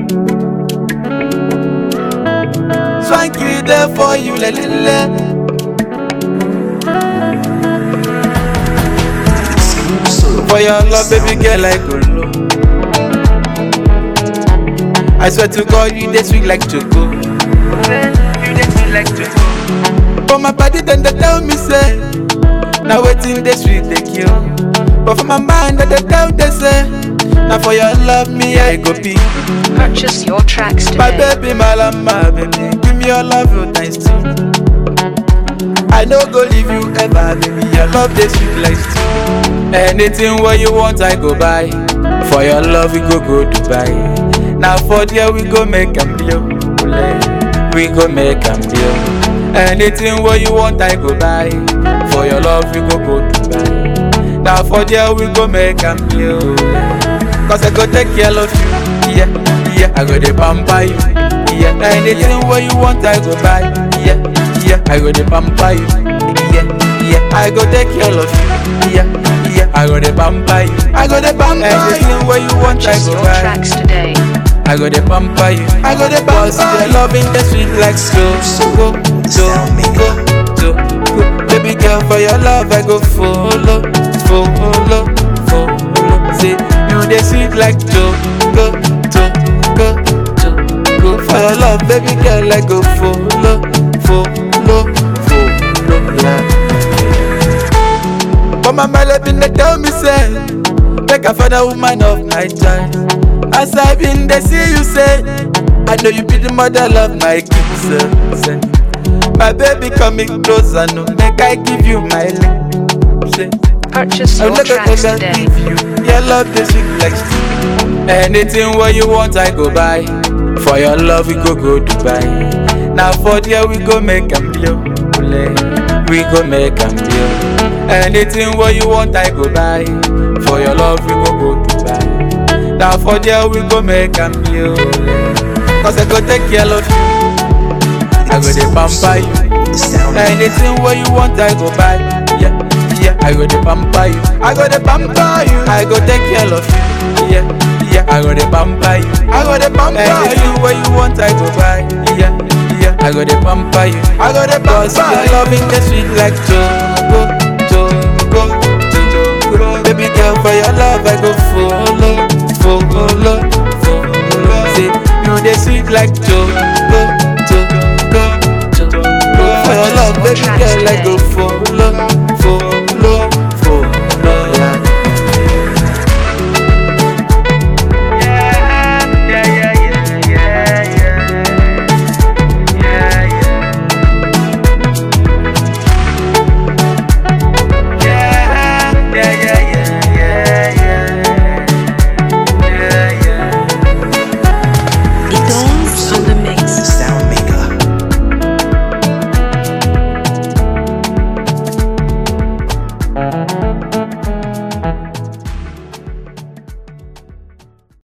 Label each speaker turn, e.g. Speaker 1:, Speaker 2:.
Speaker 1: Swanky there for you, le le le. For your love, baby girl, I go low. I swear to God, you dey sweet like choco. You dey sweet like choco. For my body, then they tell me say, now waiting dey sweet dey kill. But for my mind, then they tell they say, now for your love, me I go be.
Speaker 2: Purchase your tracks
Speaker 1: My
Speaker 2: today.
Speaker 1: baby, my love, my baby, give me your love, your times two. I no go leave you ever, baby. Your love dey sweet like stew. Anything what you want, I go buy. For your love, we go go Dubai. Now for there we go make am blow. We go make am blow. Anything what you want, I go buy. For your love, we go go Dubai. Now for there we go make am blow. Cause I go take care of you. Yeah, yeah. I go dey pamper you. Yeah, anything what you want, I go buy. Yeah, yeah. I go dey pamper you. Yeah, yeah. I go take care of you. Yeah, yeah. I go dey pamper you. I go dey pamper you. Anything what you want, I
Speaker 2: Purchase
Speaker 1: go
Speaker 2: your
Speaker 1: buy.
Speaker 2: tracks today.
Speaker 1: I go dey pamper you. I go dey pamper you. Your loving the sweet like so, go, so, go, so, go. Baby girl, for your love I go follow, follow, follow. Say you dey sweet like so, go, so, go, so, go. For your love, baby girl, I go follow, follow, follow. Yeah. But my mother been dey tell me say, make I find a woman of my child. As I been dey see you say, I know you be the mother of my kids. uh, say. My baby coming closer, no make I give you my love. Say,
Speaker 2: Purchase
Speaker 1: I'm
Speaker 2: your
Speaker 1: not gonna
Speaker 2: tracks
Speaker 1: ever
Speaker 2: today.
Speaker 1: give you your love this week like stew. Anything what you want, I go buy. For your love, we go go Dubai. Now for there we go make am blow. We go make am blow. Anything what you want, I go buy. For your love, we go go Dubai. Now for there we go make am blow. Cause I go take care of you. I go dey pamper you. Anything what you want, I go buy. Yeah, yeah. I go dey pamper you. I go dey pamper you. I go take care of you. Yeah, yeah. I go dey pamper you. I go dey pamper Anything what you want, I go buy. Yeah, yeah. I go dey pamper you. I go dey pamper you. your loving the sweet like choco, choco, choco. Baby girl, for your love, I go follow,